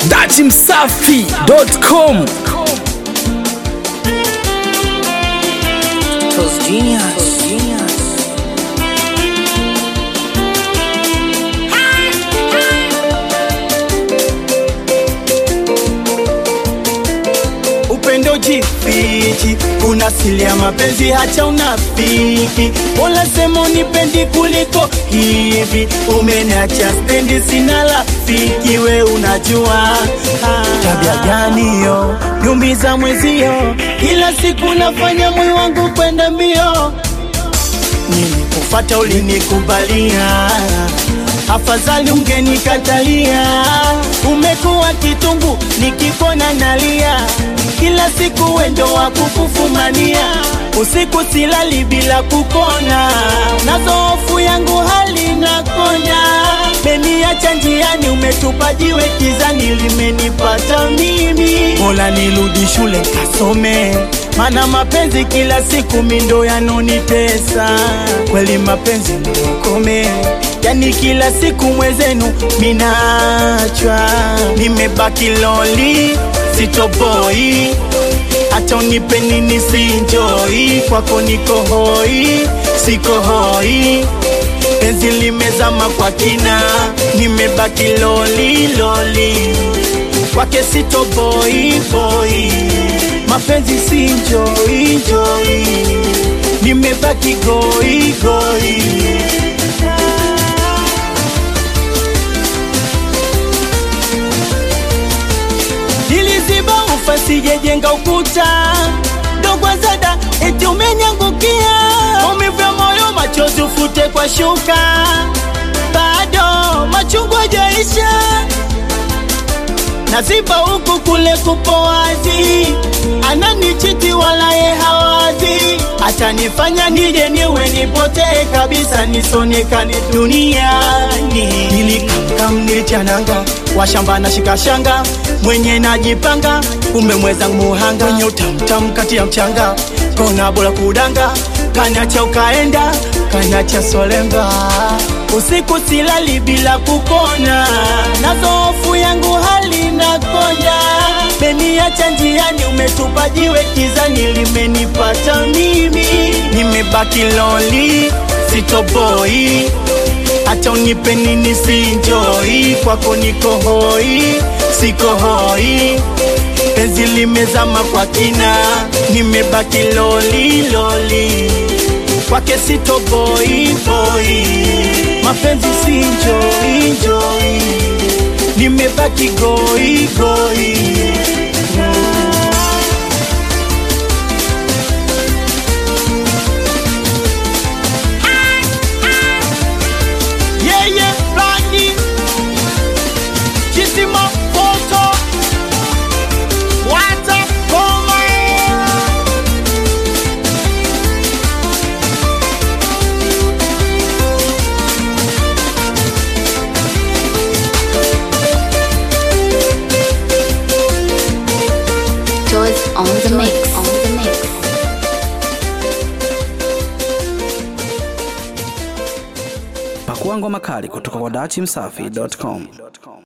datimsafi.com Tos Genius. upendo jifichi, kuna siri ya mapenzi, hacha unafiki. Mola sema unipendi kuliko hivi, umeniacha stendi, sina rafiki. We unajua ah, tabia gani hiyo? Nyumbiza mwezio, kila siku nafanya moyo wangu kwenda mbio. Nilikufata ulinikubalia, afadhali ungenikatalia. Umekuwa kitungu, nikipona nalia, kila siku wendo wa kukufumania. Usiku silali bila kukona, nazo hofu yangu hali nakonya. Meniacha njiani, umetupa jiwe kizani, limenipata mimi. Mola nirudi shule kasome, mana mapenzi kila siku mindo yanonitesa. Kweli mapenzi niokome, yani kila siku mwezenu minachwa, nimebaki loli sitoboi hata unipe nini sinjoi, kwako niko hoi, siko hoi, penzi limezama kwa kina, nimebaki loli loli, kwake sitoboi boi, mapenzi sinjoi joi, nimebaki goi goi. niliziba ufa sijejenga ukuta dogo zada eti umenyangukia umivu ya moyo machozi ufute kwa shuka bado machungu hajaisha naziba huku kule kupo wazi ananichiti wala ye hawazi atanifanya nije niwe nipotee kabisa nisonekane duniani nilikam nilichananga washamba na shikashanga mwenye najipanga kumbe mwezangu muhanga mwenye utamtam kati ya mchanga kona bora kudanga kanacha ukaenda kanacha solemba usiku silali bila kukona nazo hofu yangu hali nakonya meniacha njiani umetupa jiwe kizani limenipata mimi nimebaki loli sitoboi hata unipe nini sinjoi kwako niko hoi siko hoi penzi limezama kwa kina nimebaki loli loli kwake sitoboi boi mapenzi sinjoi njoi nimebaki goi goi Yeah, yeah, Blondie. Chisimo Photo. Wata Koma. Toys on the mix. On the mix. Pakua ngoma kali kutoka kwa datimsafi.com.